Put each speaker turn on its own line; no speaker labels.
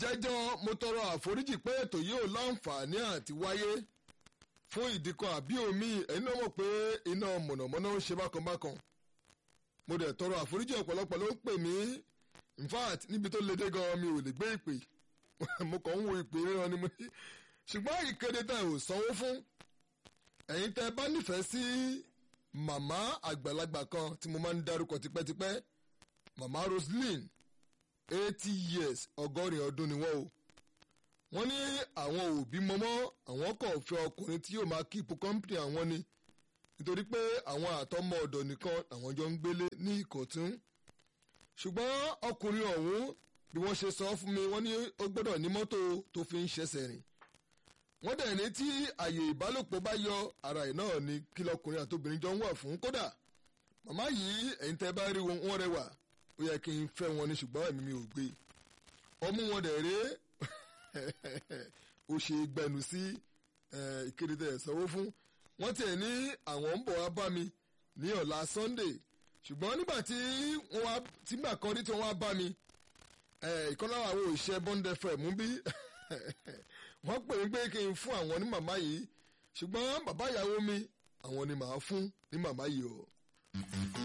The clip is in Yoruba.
ìjẹ́jọ́ mo tọrọ àforíjì pé ètò yìí ò láǹfààní àti wáyé fún ìdí kan àbí omi ẹ̀yin náà mọ̀ pé iná mọ̀nàmọ́ná ń ṣe bákan bákan mo dẹ̀ tọrọ àforíjì ọ̀pọ̀lọpọ̀ ló ń pè mí in fact níbi tó le dé gan mi ò lè gbé ìpè mo kàn ń wo ìpè ríran ni mo ní ṣùgbọ́n ìkéde tẹ̀ ò sanwó fún ẹ̀yin tẹ́ bá nífẹ̀ẹ́ sí màmá àgbàlagbà kan tí mo máa ń dárúkọ tipẹ́tipẹ́ màmá Roseline eighty years ọgọ́rin ọdún ni wọ́n o wọ́n ní àwọn òbí mọ́mọ́ àwọn kò fẹ́ ọkùnrin tí yóò máa kíìpù kọ́ńpìnì àwọn ni nítorí pé àwọn àtọmọ ọ̀dọ̀ nìkan àwọn jọ ń gbélé ní Ìkọ̀tún ṣùgbọ́n ọkùnrin ọ̀hún bí wọ́n ṣe sọ fún mi wọ́n ní ó gbọ́dọ̀ ní mọ́tò tó fi ń ṣẹ̀ṣẹ̀ rìn wọ́n dẹ̀ ní tí àyè ìbálòpọ̀ bá yọ ara ẹ̀ náà ni kí lọkùnrin àtobìnrin jọ ń wà fún kódà màmá yìí ẹ̀yin tẹ́ bá rí wọn rẹwà ó yẹ kí n fẹ́ wọn ní ṣùgbọ́n ẹ̀mí mi ò gbé ọmú wọn dẹ̀ rèé ó ṣe gbẹnu sí ìkéde tẹ̀ sanwó fún wọ́n tiẹ̀ ní àwọn ń bọ̀ wá bá mi ní ọ̀la Sunday ṣùgbọ́n nígbà tí wọ́n wá tìgbà kan rí tí wọ́n wá bá mi ìkan lára àwọn òṣìṣẹ́ Bond FM mú bí wọ́n pè mí pé kí n fún àwọn ní màmá yìí ṣùgbọ́n bàbá ìyàwó mi àwọn ni màá fún ní màmá yìí o.